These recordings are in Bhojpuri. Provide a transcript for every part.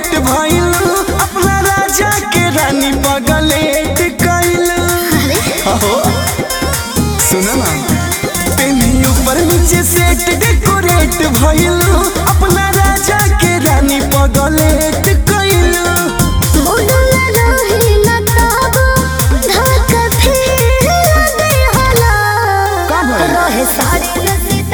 डेकोरेट भइल अपना राजा के रानी पगलेट कइल अहो सुनो ना पेनी ऊपर नीचे सेट डेकोरेट भइल अपना राजा के रानी पगलेट कइल का भइल?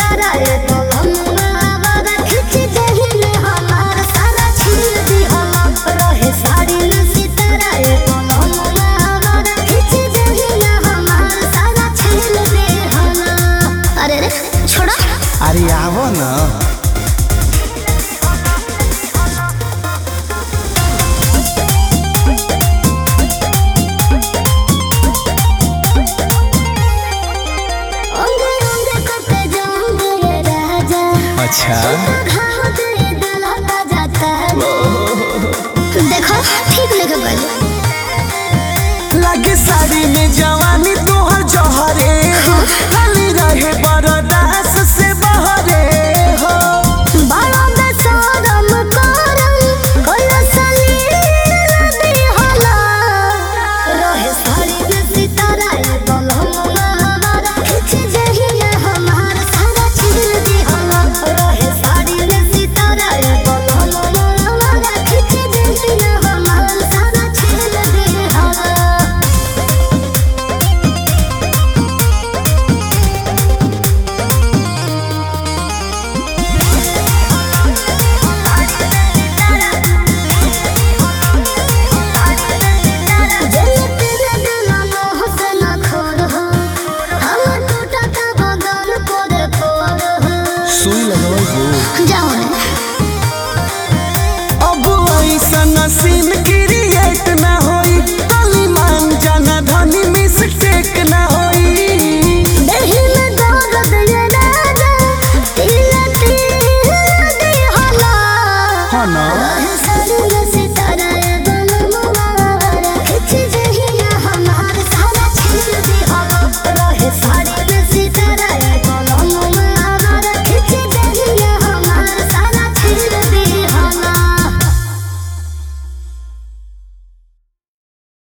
अरे रे छोड़ा अरे आवो ना अंगे अंगे करते जाऊंगे ये राजा अच्छा घाव तेरे दलाता जाता है देखो ठीक लगे पहले लागे साड़ी में जवानी तोहर जहरे खाली रहे बरदास